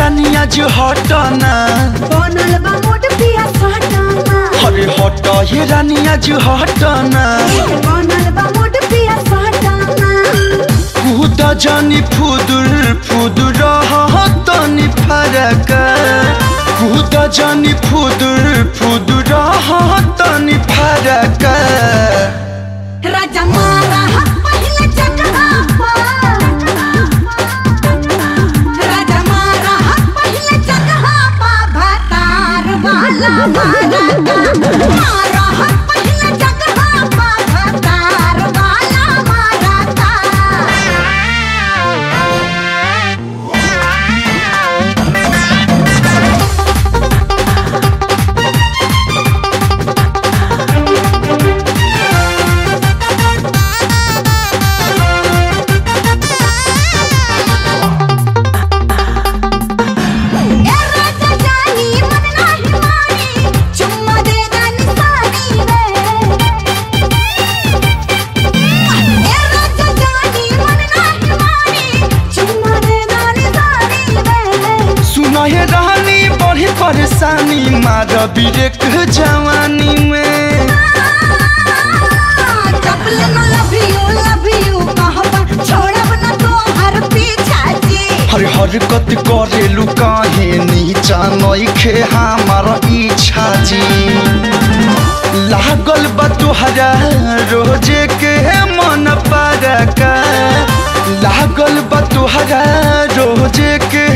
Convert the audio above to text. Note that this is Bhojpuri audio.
रानिया जो हटना बनल बा मोट पिया सटाना अरे हट ये रानिया जो हटना बनल बा मोट पिया सटाना कूद जानी फुदुर फुदुर तनी फरक कूद जानी फुदुर फुदुर तनी फरक राजा मारा पहले चकरा राजा मारा पहले चकरा पा भातार वाला मारा मारा पहले चकरा पा भातार वाला मारा ए राजा जानी मन नाही मानी चुम्मा दे दानी सानी रे ए राजा जानी मन नाही मानी चुम्मा दे दानी सानी रे सुना ये रानी बड़ी परेशानी मार बिरेक जवानी में चपले न लव यू लव यू कहबा छोड़ब न तो हर पीछा जी हर हरकत करेलू काहे नीचा नइखे हमार इच्छा जी लागल बा तुहरा रोजे के मन परका लागल बा तुहरा रोजे के